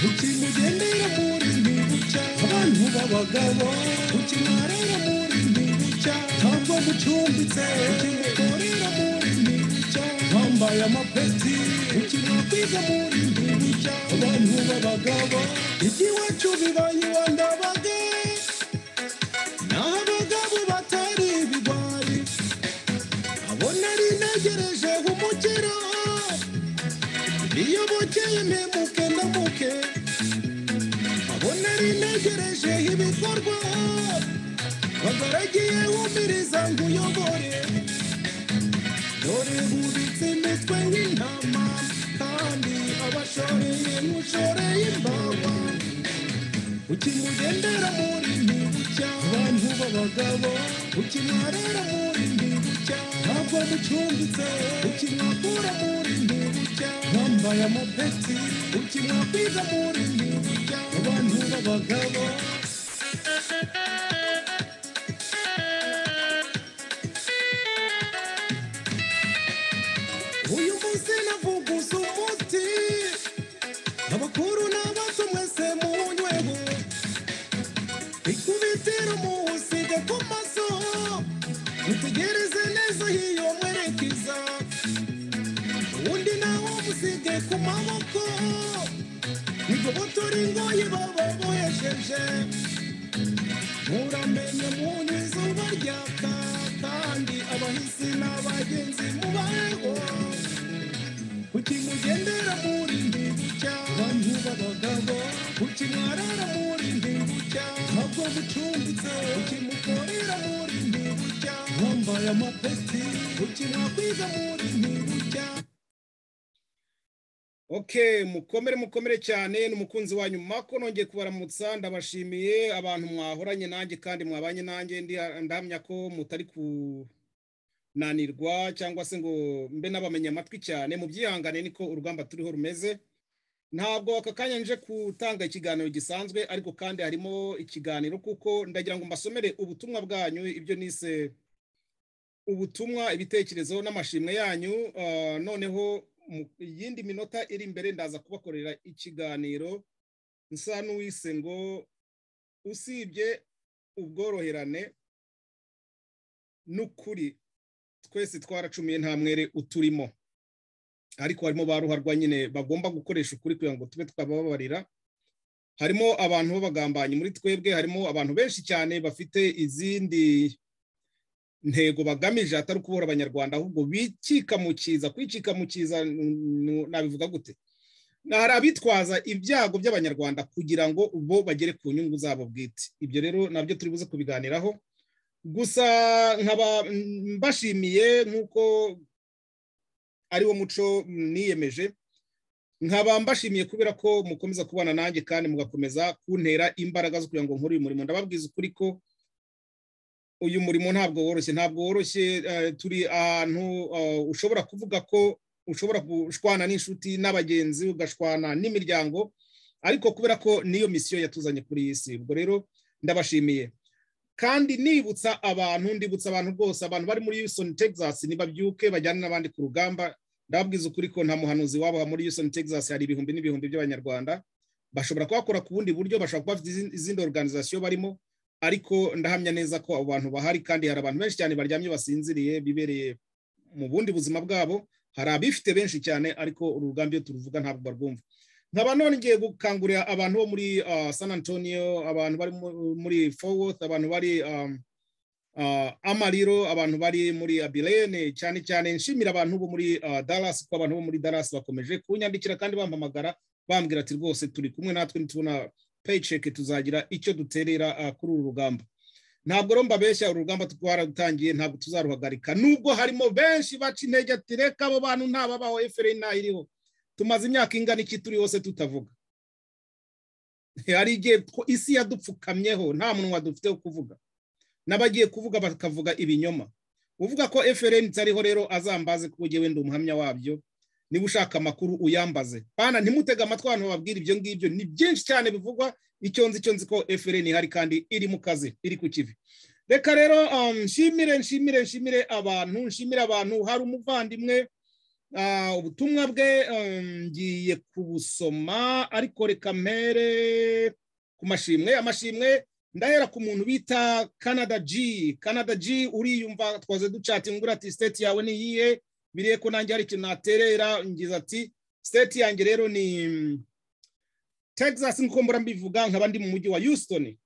ukimugendera muri ni bucya abantu b'abagabo ukimwarira muri ni bucya ntabwo mucumbitse ukimukorera muri ni bucya wambaye amapeti ukimwakwiza muri ni bucya abantu b'abagabo igiwacu bibaye iwandabage naho abagabo batari ibigwari abo nari ntegereje umukiro iyo bukeye mpemuke ndamuke abo nari ntegereje ibikorwa bagaragiye wumiriza ngo uyobore dore bubitse imitwe y'intama kandi abashoreye mushoreye imbawa ukimugendera muri ntibucya abantu b'abagabo ukimwarira muri ntibucya ntabwo mucumbitse ukimwakura muri ntibucya wambaye amapeti ukimwakwiza muri ntibucya abantu b'abagabo uyu munsi navuguza umuti abakuru n'abato mwese muwunyweho ikubitiro muwusiga ku maso utegereze neza hiyo mwerekeza uwundi nawo musige ku maboko nigobotora ingoyi baba bohesheje muramenye munyu izuba ryaka kandi abahisi n'abagenzi mubaheho kuki mugendera muri ndibucya bantu b'abagabo kuki mwarara muri ndibucya ntabwo mucumbitse kuki mukorera muri ndibucya wambaye amapeti kuki mwakwiga muri ndibucya Okay, mukomere mukomere cyane n'umukunzi wanyu Mako nongeye kubaramutsa ndabashimiye abantu mwahoranye nanjye kandi mwabanye nanjye ndi ndamya ko mutari kunanirwa cyangwa se ngo mbe n'abamenya amatwi cyane mu byihangane niko urugamba turiho rumeze ntabwo aka kanya nje gutanga ikiganiro gisanzwe ariko kandi harimo ikiganiro kuko ndagira ngo mbasomere ubutumwa bwanyu ibyo nise ubutumwa ibitekerezo n'amashimwe yanyu ah, noneho mu yindi minota iri imbere ndaza kubakorera ikiganiro nsa n'uwise ngo usibye ubworoherane n'ukuri twese twaracumiye nta mwere uturimo ariko harimo ba ruharwa nyine bagomba gukoresha ukuri kugira ngo tube twababarira harimo abantu b'abagambanyi muri twebwe harimo abantu benshi cyane bafite izindi ntego bagamije atari ukubura abanyarwanda ahubwo bikikamukiza kwikikamukiza mm, nabivuga gute Na hari abitwaza ibyago by'abanyarwanda kugira ngo bo bagere ku nyungu zabo bwite ibyo rero nabyo turi buze kubiganiraho gusa nkaba mm, mbashimiye nk'uko ariwo muco mm, niyemeje nkaba mbashimiye kubera ko mukomeza kubana nanjye kandi mugakomeza kuntera imbaraga zo kugira ngo nkore uyu murimo ndababwiza ukuri ko uyu murimo ntabwo woroshye ntabwo woroshye eh, turi ahantu eh, ushobora kuvuga ko ushobora gushwana n'inshuti n'abagenzi ugashwana n'imiryango ariko kubera ko niyo misiyo yatuzanye kuri iyi si ubwo rero ndabashimiye kandi nibutsa abantu ndibutsa abantu rwose abantu bari muri Houston Texas nibabyuke bajyane n'abandi ku rugamba ndababwiza ukuri ko nta muhanuzi wabo muri Houston Texas hari ibihumbi n'ibihumbi by'abanyarwanda bashobora kuhakora ku bundi buryo bashobora kuba bafite izin- izindi organization barimo ariko ndahamya neza ko abo bantu bahari kandi hari abantu benshi cyane baryamye basinziriye bibereye mu bundi buzima bwabo hari abifite benshi cyane ariko uru rugamba iyo turuvuga ntabwo barwumva nkaba nongeye gukangurira abantu bo muri ah, san antonio abantu bari mu- muri forworth abantu bari um, ah, amariro abantu bari muri abilene cyane cyane nshimira abantu bo muri ah, dallas kuko abantu bo muri dallas bakomeje kunyandikira kandi bampamagara bambwira ati rwose turi kumwe natwe nitubona paycheck tuzagira icyo duterera ah, kuri uru rugamba ntabwo rero mbabeshya uru rugamba twararutangiye ntabwo tuzaruhagarika nubwo harimo benshi baca intege ati reka abo bantu ntababaho efuperi ntayiriho tumaze imyaka ingana iki turi hose tutavuga hari igihe tw- isi yadupfukamyeho nta munwa dufite wo kuvuga n'abagiye kuvuga bakavuga ibinyoma uvuga ko efuperi itariho rero azambaze kuko jyewe ndi umuhamya wabyo niba ushaka amakuru uyambaze bana ntimutege amatwi abantu bababwira ibyo ngibyo ni byinshi cyane bivugwa icyo nzi cyo nzi ko efuperi ihari kandi iri mu kazi iri ku kivi reka rero um, nshimire nshimire nshimire abantu nshimire abantu hari umuvandimwe ubutumwa bwe ngiye kubusoma ariko reka mpere ku mashimwe amashimwe ndahera ku muntu bita canada g canada g uriyumva twaze ducatingura ati state yawe ni iyihe biriye ko nanjye hari ikintu naterera ngize ati state yanjye rero ni texas nk'uko mbura mbivuga nkaba ndi mu mujyi wa houston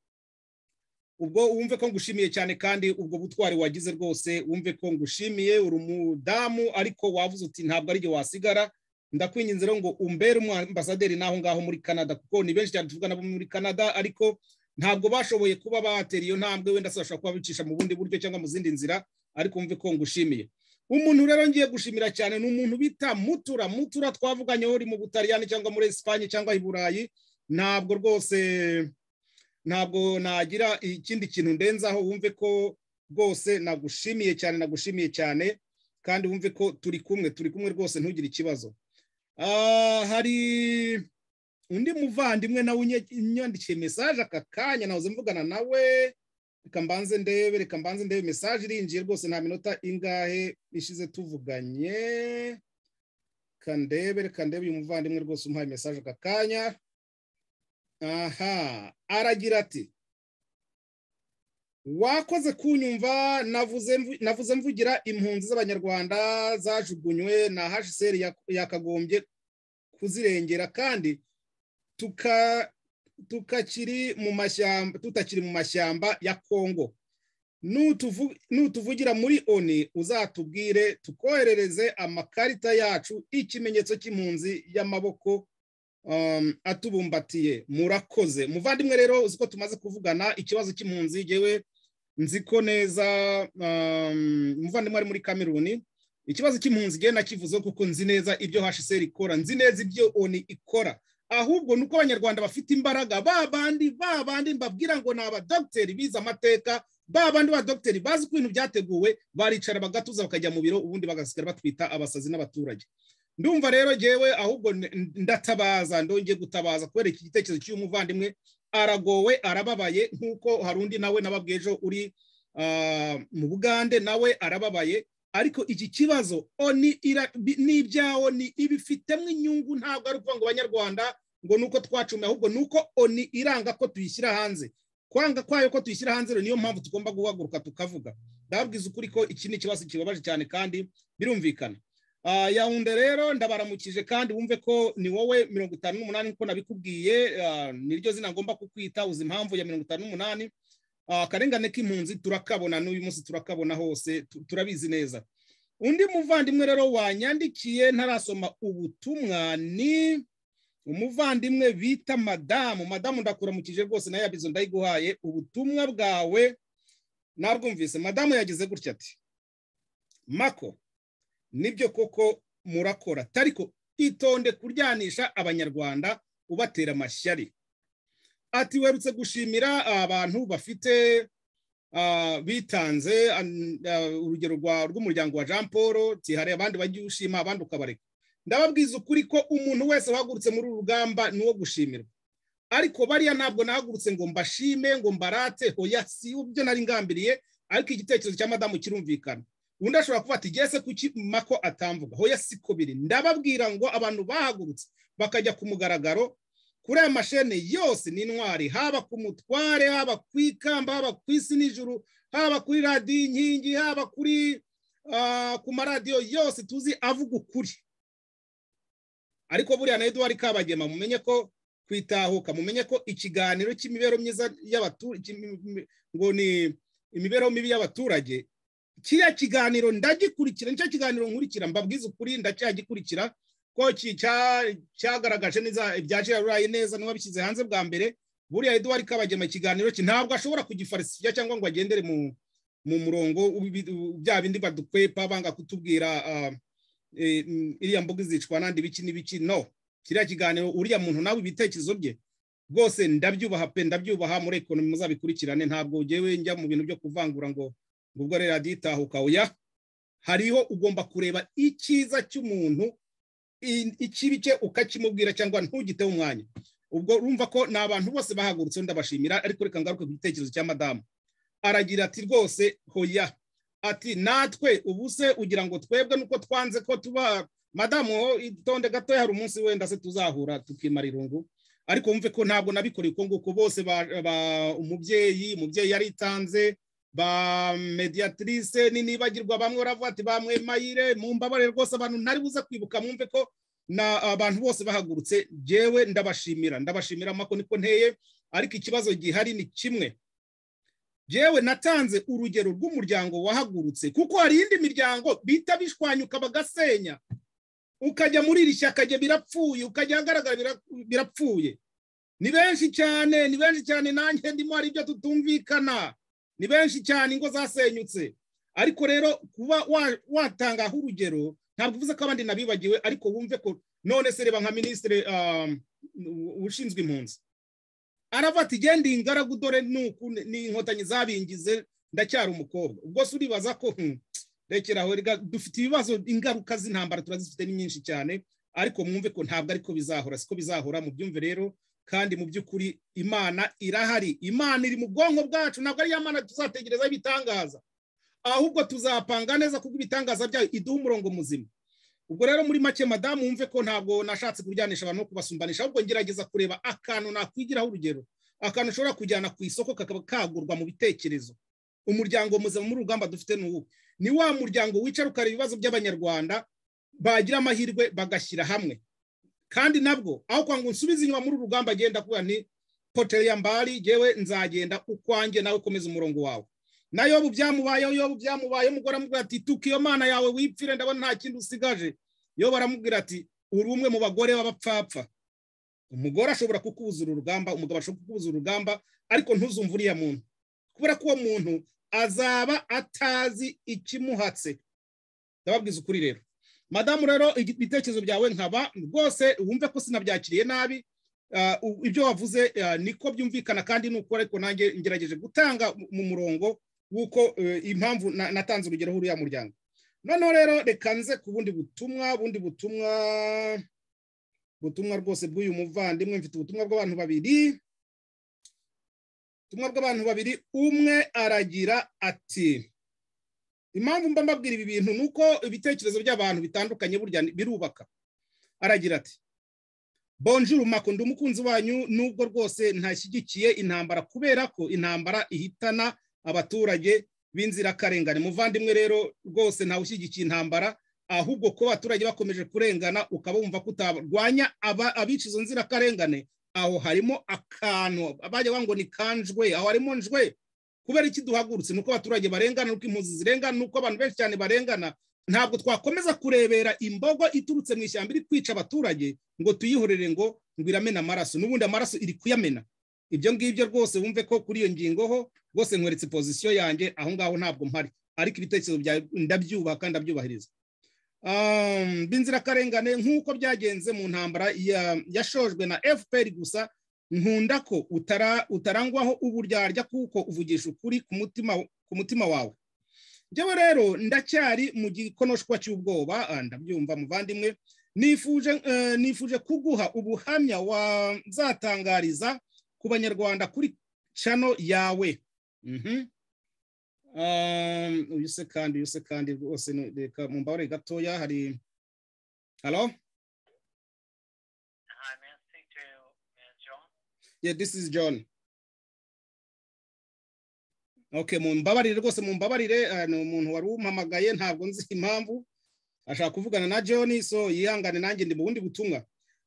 ubwo wumve ko ngushimiye cyane kandi ubwo butwari wagize rwose wumve ko ngushimiye uri umudamu ariko wavuze uti ntabwo ari igihe wasigara ndakwinginze rero ngo umbere umwambasaderi n'aho ngaho muri canada kuko ni benshi cyane tuvugana bo muri canada ariko ntabwo bashoboye kuba batera iyo ntambwe wenda se bashobora kuba bicisha mu bundi buryo cyangwa mu zindi nzira ariko wumve ko ngushimiye umuntu rero ngiye gushimira cyane ni umuntu bita mutura mutura twavuganye uri mu butaliyani cyangwa muri esipanye cyangwa i burayi ntabwo rwose ntabwo nagira ikindi kintu ndenzaho wumve ko rwose nagushimiye cyane nagushimiye cyane kandi wumve ko turi kumwe turi kumwe rwose ntugire ikibazo hari undi muvandimwe nawe unyandikiye mesaje aka kanya nahoze mvugana nawe reka mbanze ndebe reka mbanze ndebe mesaje irinjiye rwose nta minota ingahe ishize tuvuganye reka ndebe reka ndebe uyu muvandimwe rwose umuhaye mesaje aka kanya aha aragira ati wakoze kunyumva navuze mvugira impunzi z'abanyarwanda zajugunywe na hsr yakagombye kuzirengera kandi tukakiri mu mashyamba tutakiri mu mashyamba ya kongo nutuvugira muri oni uzatubwire tukoherereze amakarita yacu ikimenyetso cy'impunzi y'amaboko atubumbatiye murakoze muvandimwe rero uzi ko tumaze kuvugana ikibazo cy'impunzi yewe nzi ko neza umuvandimwe ari muri kameruni ikibazo cy'impunzi igihe nakivuze kuko nzi neza ibyo hsr ikora nzi neza ibyo oni ikora ahubwo ni uko abanyarwanda bafite imbaraga ba bandi ba bandi mbabwira ngo ni abadogiteri bize amateka ba bandi badogiteri bazi ko ibintu byateguwe baricara bagatuza bakajya mu biro ubundi bagasigara batwita abasazi n'abaturage ndumva rero ngewe ahubwo ndatabaza ndongeye gutabaza kubera iki gitekerezo cy'uyu muvandimwe aragowe arababaye nk'uko hari undi nawe nababwiye ejo uri mu bugande nawe arababaye ariko iki kibazo ni ibyawo ni ibifitemo inyungu ntabwo ari ukuvuga ngo abanyarwanda ngo ni uko twacumiye ahubwo ni uko oni iranga ko tuyishyira hanze kwanga kwayo ko tuyishyira hanze rero niyo mpamvu tugomba guhaguruka tukavuga ndababwiza ukuri ko iki ni ikibazo kibabaje cyane kandi birumvikana yawunde rero ndabaramukije kandi wumve ko ni wowe mirongo itanu n'umunani nkuko nabikubwiye niryo zina ngomba kukwita uzi impamvu ya mirongo itanu n'umunani akarengane k'impunzi turakabona n'uyu munsi turakabona hose turabizi neza undi muvandimwe rero wanyandikiye ntarasoma ubutumwa ni umuvandimwe bita madamu madamu ndakuramukije rwose nayo yabizo ndayiguhaye ubutumwa bwawe narwumvise madamu yagize gutya ati mako nibyo koko murakora tariko itonde kuryanisha abanyarwanda ubatera amashyari ati werutse gushimira abantu bafite bitanze urugero rw'umuryango wa jean paul tihariye abandi bajya ushima abandi ukabareka ndababwiza ukuri ko umuntu wese wahagurutse muri uru rugamba ni uwo gushimirwa ariko bariya ntabwo nahagurutse ngo mbashime ngo mbarate hoya si ibyo nari ngambiriye ariko igitekerezo cya madamu kirumvikana undi ashobora kuba ati gese kuki mako atamvuga hoya siko biri ndababwira ngo abantu bahagurutse bakajya ku mugaragaro kuri aya mashene yose ni intwari haba ku mutware haba ku ikamba haba ku isi nijoro haba kuri radiyo inkingi haba kuri ku maradiyo yose tuzi avuga ukuri ariko buriya na eduwari kabagema mumenye ko kwitahuka mumenye ko ikiganiro cy'imibereho myiza y'abaturage ngo ni imibereho mibi y'abaturage kiriya kiganiro ndagikurikira nicyo kiganiro nkurikira mbabwiza ukuri ndacyagikurikira ko cyagaragaje neza ibya rurayi neza n'uwabishyize hanze bwa mbere buriya eduwari kabagema ikiganiro cye ntabwo ashobora kugifarisifiya cyangwa ngo agendere mu murongo bya bindi badukwepa banga kutubwira iriya mbuga izicwa n'andi biki n'ibiki no kiriya kiganiro uriya muntu nawe ibitekerezo bye rwose ndabyubaha pe ndabyubaha muri ekonomi muzabikurikirane ntabwo ngewe njya mu bintu byo kuvangura ngo ubwo rero aditahuka uya hariho ugomba kureba icyiza cy'umuntu ikibi cye ukakimubwira cyangwa ntugiteho umwanya ubwo urumva ko ni abantu bose bahagurutse ndabashimira ariko reka ngaruke ku gitekerezo cya madamu aragira ati rwose hoya ati natwe ubu se ugira ngo twebwe nuko twanze ko tuba madamu itonde gatoya hari umunsi wenda se tuzahura tukimara irungu ariko wumve ko ntabwo nabikoreye uko nguko bose umubyeyi umubyeyi yaritanze ba mediatrice n'inibagirwa bamwe uravuga ati ba mayire mu mbabare rwose abantu ntari buze kwibuka mwumve ko abantu bose bahagurutse ngewe ndabashimira ndabashimira amako niko nteye ariko ikibazo gihari ni kimwe yewe natanze urugero rw'umuryango wahagurutse kuko hari iyindi miryango bita bishwanyuka bagasenya ukajya muri iri shyaka jya birapfuye ukajya ahagaragara birapfuye ni benshi cyane ni benshi cyane nanjye ndimo hari ibyo tutumvikana ni benshi cyane ingo zasenyutse ariko rero kuba watangaho urugero ntabwo uvuze ko abandi nabibagiwe ariko wumve ko none se reba nka minisitiri ushinzwe impunzi aravuga ati genda ingaragu dore ni inkotanyi zabingize ndacyari umukobwa ubwo se uribaza ko rekeraho dufite ibibazo ingaruka z'intambara turazifite ni nyinshi cyane ariko mwumve ko ntabwo ariko bizahora siko bizahora mu byumve rero kandi mu by'ukuri imana irahari imana iri mu bwonko bwacu ntabwo ari mana tuzategereza ibitangaza ahubwo tuzapanga neza kuko ibitangaza byayo iduha umurongo muzima ubwo rero muri make madamu wumve ko ntabwo nashatse kuryanisha abantu no kubasumbanisha ahubwo ngerageza kureba akantu nakwigiraho urugero akantu ushobora kujyana ku isoko kakaba kagurwa mu bitekerezo umuryango muzima muri urugamba dufite ni uwuhe ni wa muryango wicara ukareba ibibazo by'abanyarwanda bagira amahirwe bagashyira hamwe kandi nabwo aho kwa ngo nsubize inyuma muri urugamba agenda kuba ni poteri mbari yewe nzagenda ukwanjye nawe ukomeza umurongo wawe nayo yobu byamubayeho yobu byamubayeho umugore amubwira ati tuka iyo mana yawe wipfire ndabona nta kindi usigaje yobu aramubwira ati uri umwe mu bagore b'abapfapfa umugore ashobora kukuzura urugamba umugabo ashobora kukuzura urugamba ariko ntuzumve uriya muntu kubera ko uwo muntu azaba atazi ikimuhatse ndababwiza ukuri rero madamu rero ibitekerezo byawe nkaba rwose wumve ko sinabyakiriye nabi ibyo wavuze niko byumvikana kandi ni uko ariko nanjye ngerageje gutanga mu murongo w'uko impamvu natanze urugero huriya muryango noneho rero reka nze ku bundi butumwa bundi butumwa butumwa rwose bw'uyu muvandimwe mfite ubutumwa bw'abantu babiri ubutumwa bw'abantu babiri umwe aragira ati impamvu mba mbabwira ibi bintu ni uko ibitekerezo by'abantu bitandukanye burya birubaka aragira ati bonjuru mako ndi umukunzi wanyu nubwo rwose ntashyigikiye intambara kubera ko intambara ihitana abaturage b'inzirakarengane muvandimwe rero rwose ntawe ushyigikiye intambara ahubwo ko abaturage bakomeje kurengana ukaba wumva ko utarwanya abica izo nzirakarengane aho harimo akantu bajya ngo ni kanjwe aho harimo njwe kubera iki duhagurutse ni uko abaturage barengana uko impunzi zirengana n'uko abantu benshi cyane barengana ntabwo twakomeza kurebera imbogo iturutse mu ishyamba iri kwica abaturage ngo tuyihorere ngo ngo iramena amaraso n'ubundi amaraso iri kuyamena ibyo ngibyo rwose wumve ko kuri iyo ngingo ho rwose nkweretse pozisiyo yanjye aho ngaho ntabwo mpari ariko ibitekerezo byawe ndabyubaka ndabyubahiriza b'inzirakarengane nk'uko byagenze mu ntambara yashojwe na fpr gusa nkunda ko utarangwaho uburyarya kuko uvugisha ukuri ku mutima wawe njyewe rero ndacyari mu gikonoshwa cy'ubwoba ndabyumva muvandimwe nifuje kuguha ubuhamya wazatangariza ku banyarwanda kuri cano yawe uyu se kandi uyu se kandi rwose reka mu mbabare gatoya hari halo yeah this is john okay mu mbabarire rwose mu mbabarire ni umuntu wari umpamagaye ntabwo nzi impamvu ashaka kuvugana na john so yihangane nanjye ndi mu bundi butumwa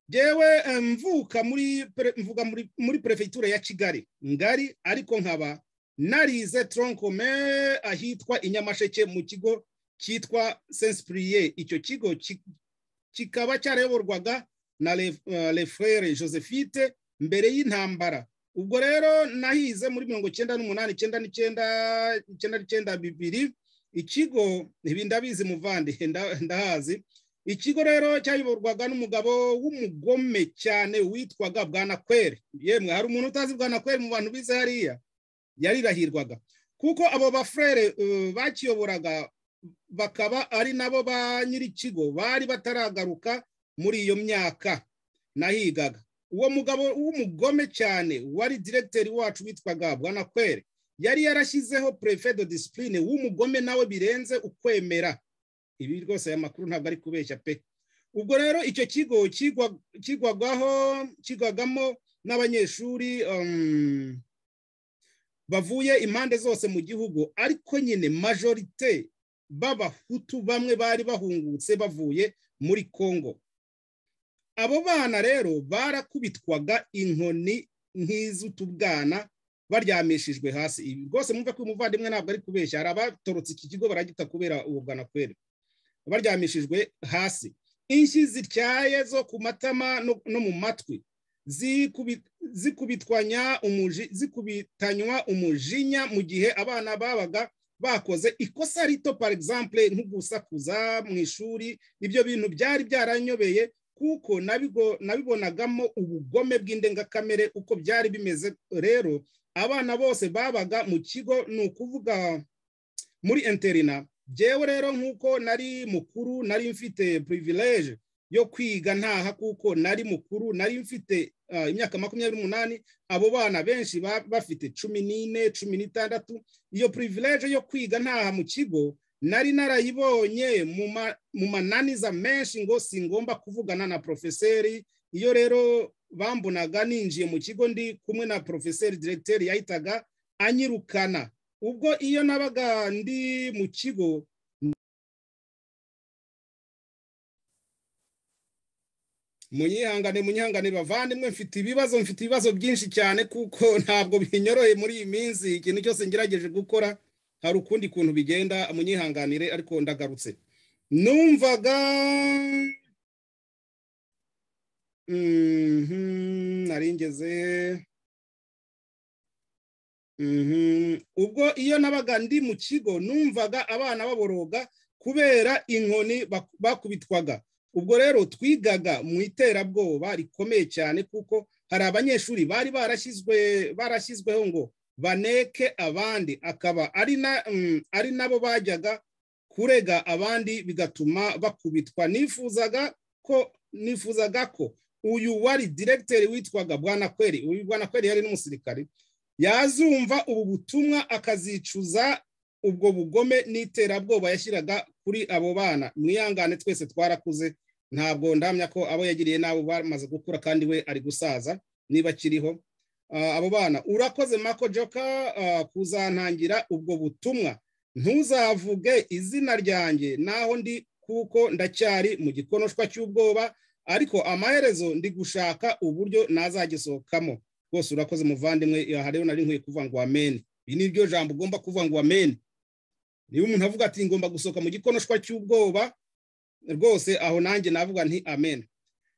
yewe mvuka muri mvuga muri perefegitura ya kigali ngari ariko nkaba narize tronkome ahitwa i nyamasheke mu kigo cyitwa sensipuriye icyo kigo kikaba cyarayoborwaga na refere josephite mbere y'intambara ubwo rero nahize muri mirongo icyenda n'umunani icyenda n'icyenda icyenda n'icyenda bibiri ikigo ibi ndabizi muvandi ndahazi ikigo rero cyayoborwaga n'umugabo w'umugome cyane witwaga bwanakwere yemwe hari umuntu utazi bwanakwere mu bantu bize hariya yarirahirwaga kuko abo bafurere bakiyoboraga bakaba ari nabo ba nyir'ikigo bari bataragaruka muri iyo myaka nahigaga uwo mugabo w'umugome cyane wari diregiteri wacu witwaga bwanakwere yari yarashyizeho de disipurine w'umugome nawe birenze ukwemera ibi rwose aya makuru ntabwo ari kubeshya pe ubwo rero icyo kigo kigwagaho kigwagamo n'abanyeshuri bavuye impande zose mu gihugu ariko nyine majorite b'abahutu bamwe bari bahungutse bavuye muri congo abo bana rero barakubitwaga inkoni nk'iz'utubwana baryamishijwe hasi ibi rwose mwumva ko umuvandimwe ntabwo ari kubeshya hari abatorotse iki kigo baragita kubera ubu bwanakwere baryamishijwe hasi inshyi zityaye zo ku matama no mu matwi zikubitanywa umujinya mu gihe abana babaga bakoze ikosa rito par exemple nko gusakuza mu ishuri ibyo bintu byari byaranyobeye kuko nabibonagamo ubugome bw'indengakamere uko byari bimeze rero abana bose babaga mu kigo ni ukuvuga muri interina byewe rero nk'uko nari mukuru nari mfite privilege yo kwiga ntaha kuko nari mukuru nari mfite imyaka makumyabiri n'umunani abo bana benshi bafite cumi n'ine cumi n'itandatu iyo privilege yo kwiga ntaha mu kigo nari narayibonye mu mananiza menshi ngo si ngombwa kuvugana na porofeseri iyo rero bambonaga ninjiye mu kigo ndi kumwe na porofeseri diregiteri yahitaga anyirukana ubwo iyo nabaga ndi mu kigo munyihangane munyihangane bavandimwe mfite ibibazo mfite ibibazo byinshi cyane kuko ntabwo binyoroye muri iyi minsi ikintu cyose ngerageje gukora hari ukundi kuntu bigenda munyihanganire ariko ndagarutse numvaga naringeze ubwo iyo nabaga ndi mu kigo numvaga abana baboroga kubera inkoni bakubitwaga ubwo rero twigaga mu iterabwoba rikomeye cyane kuko hari abanyeshuri bari barashyizwe barashyizweho ngo baneke abandi akaba ari nabo bajyaga kurega abandi bigatuma bakubitwa nifuzaga ko nifuzaga ko uyu wari diregiteri witwaga bwanakweri uyu bwanakweri yari n'umusirikari yazumva ubu butumwa akazicuza ubwo bugome n'iterabwoba yashyiraga kuri abo bana mwihangane twese twarakuze ntabwo ndamya ko abo yagiriye n'abo bamaze gukura kandi we ari gusaza niba akiriho abo bana urakoze mako joka kuzantangira ubwo butumwa ntuzavuge izina ryanjye naho ndi kuko ndacyari mu gikonoshwa cy'ubwoba ariko amaherezo ndi gushaka uburyo nazagisohokamo rwose urakoze muvandimwe aha rero nari nkwiye kuvuga ngo amen iri ni ryo jambo ugomba kuvuga ngo amen niba umuntu avuga ati ngomba gusohoka mu gikonoshwa cy'ubwoba rwose aho nanjye navuga nti amen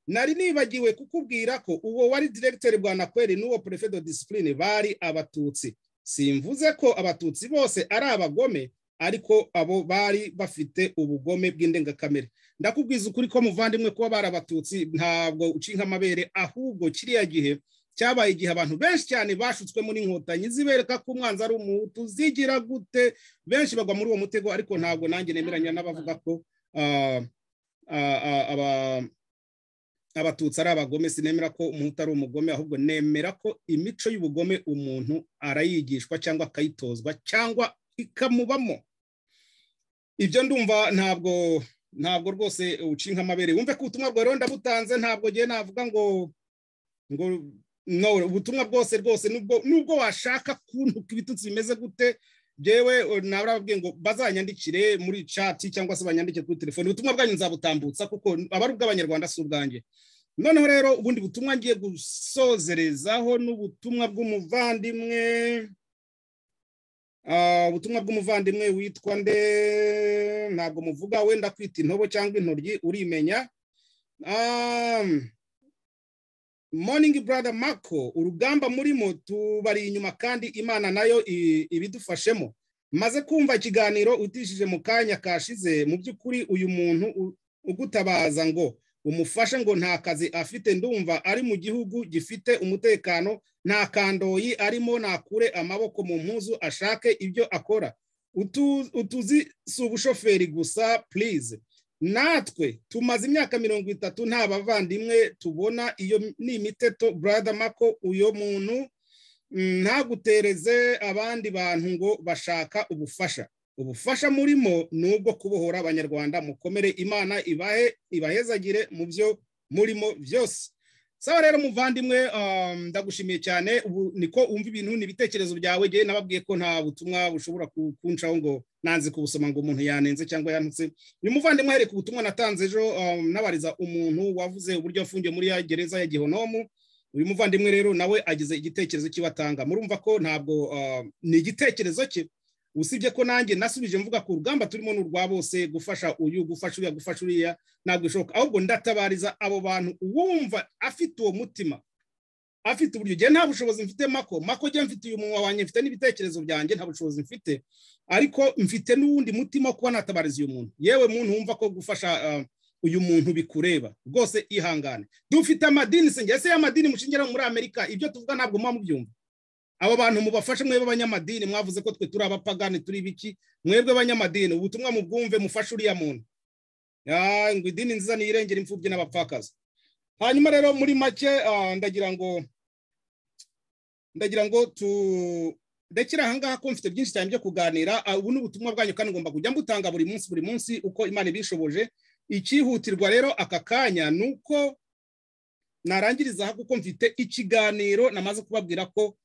nari nibagiwe kukubwira ko uwo wari diregiteri bwa nakweri n'uwo perefe do disipurine bari abatutsi simvuze ko abatutsi bose ari abagome ariko abo bari bafite ubugome bw'indengakamere ndakubwiza ukuri ko muvandimwe kuba bari abatutsi ntabwo ucinka amabere ahubwo kiriya gihe cyabaye igihe abantu benshi cyane bashutswemo n'inkotanyi zibereka ko umwanzi ari umuhutu zigira gute benshi bagwa muri uwo mutego ariko ntabwo nanjye nemeranya n'abavuga ko abatutsi ari abagome sinemera ko umuhutu ari umugome ahubwo nemera ko imico y'ubugome umuntu arayigishwa cyangwa akayitozwa cyangwa ikamubamo ibyo ndumva ntabwo ntabwo rwose ucinka amabere wumve ko ubutumwa bwawe rero ndabutanze ntabwo ngiye navuga ngo ngo ubutumwa bwose rwose nubwo washaka kuntuka ibitutsi bimeze gute byewe nababwiye ngo bazanyandikire muri cati cyangwa se banyandike kuri telefoni ubutumwa bwanyu nzabutambutsa kuko aba ari ubw'abanyarwanda si ubwanjye noneho rero ubundi butumwa ngiye gusozerezaho n'ubutumwa bw'umuvandimwe ubutumwa bw'umuvandimwe witwa nde ntabwo muvuga wenda kwita intobo cyangwa intoryi urimenya morning brother Marco urugamba murimo tubari inyuma kandi imana nayo ibidufashemo maze kumva ikiganiro utishije mu kanya kashize mu by'ukuri uyu muntu ugutabaza ngo umufashe ngo nta kazi afite ndumva ari mu gihugu gifite umutekano nta kandoyi arimo nakure amaboko mu mpuzu ashake ibyo akora utuzi si ubushoferi gusa please natwe tumaze imyaka mirongo itatu nta bavandimwe tubona iyo ni imiteto brother mako uyu muntu ntagutereze abandi bantu ngo bashaka ubufasha ubufasha murimo ni ubwo kubohora abanyarwanda mukomere imana ibahe ibahezagire mu byo murimo byose sawa rero muvandimwe ndagushimiye cyane ubu niko wumva ibintu n'ibitekerezo byawe ngewe nababwiye ko nta butumwa bushobora kuncaho ngo nanze kubusoma ngo umuntu yanenze cyangwa yanutse uyu muvandimwe ahereye ku butumwa natanze ejo nabariza umuntu wavuze uburyo afungiye muri ya gereza ya gihonomu uyu muvandimwe rero nawe agize igitekerezo kibatanga murumva ko ntabwo ni igitekerezo cye usibye ko nanjye nasubije mvuga ku rugamba turimo ni urwa bose gufasha uyu gufasha uriya gufasha uriya ntabwo bishoboka ahubwo ndatabariza abo bantu uwumva afite uwo mutima afite uburyo njye nta bushobozi mfite mako mako njye mfite uyu munwa wanjye mfite n'ibitekerezo byanjye nta bushobozi mfite ariko mfite n'uwundi mutima wo kuba natabariza uyu muntu yewe muntu wumva ko gufasha uyu muntu bikureba rwose ihangane dufite amadini se ese y'amadini mushingiraho muri amerika ibyo tuvuga ntabwo muba mubyumva abo bantu mubafashe mwebwe abanyamadini mwavuze ko twe turi abapagani turi biki mwebwe abanyamadini ubutumwa mubwumve mufashe uriya muntu ngo idini nziza niyirengera imfubyi n'abapfakazi hanyuma rero muri make ndagira ngo ndagira ngo turekere ahangaha ko mfite byinshi cyane byo kuganira ubu ni ubutumwa bwanyu kandi ngomba kujya mbutanga buri munsi buri munsi uko imana ibishoboje icyihutirwa rero aka kanya ni uko narangiriza kuko mfite ikiganiro namaze kubabwira ko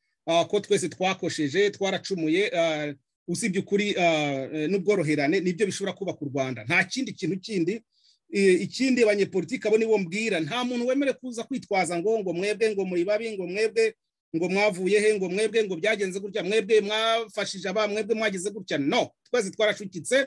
ko twese twakosheje twaracumuye usibye ukuri n'ubworoherane nibyo bishobora kubaka u rwanda nta kindi kintu kindi ikindi abanyepolitiki abo nibo mbwira nta muntu wemere kuza kwitwaza ngo ngo mwebwe ngo muyibabi ngo mwebwe ngo mwavuye he ngo mwebwe ngo byagenze gutya mwebwe mwafashije aba mwebwe mwagize gutya no twese twaracukitse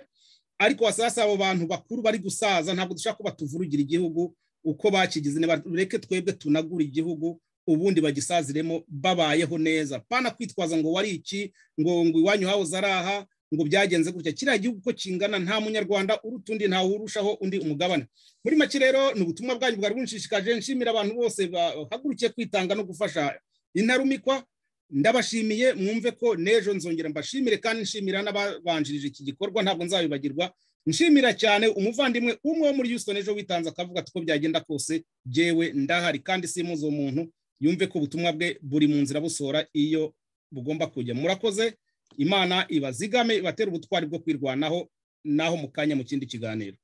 ariko wasasa abo bantu bakuru bari gusaza ntabwo dushaka kuba tuvurugira igihugu uko bakigize bareke twebwe tunagura igihugu ubundi bagisaziremo babayeho neza pana kwitwaza ngo wari iki ngo ngo iwanyu hawuze ari aha ngo byagenze gutya kiriya gihugu uko kingana nta munyarwanda uruta undi ntawe urushaho undi umugabane muri make rero ni ubutumwa bwanyu bwari bunshishikaje nshimira abantu bose bahagurukiye kwitanga no gufasha intarumikwa ndabashimiye mwumve ko n'ejo nzongera mbashimire kandi nshimira n'ababanjirije iki gikorwa ntabwo nzabibagirwa nshimira cyane umuvandimwe umwe wo muri Houston ejo witanze akavuga ko byagenda kose jyewe ndahari kandi simuze uwo muntu yumve ko ubutumwa bwe buri mu nzira busora iyo bugomba kujya murakoze imana ibazigame ibatera ubutwari bwo kwirwanaho naho mu kanya mu kindi kiganiro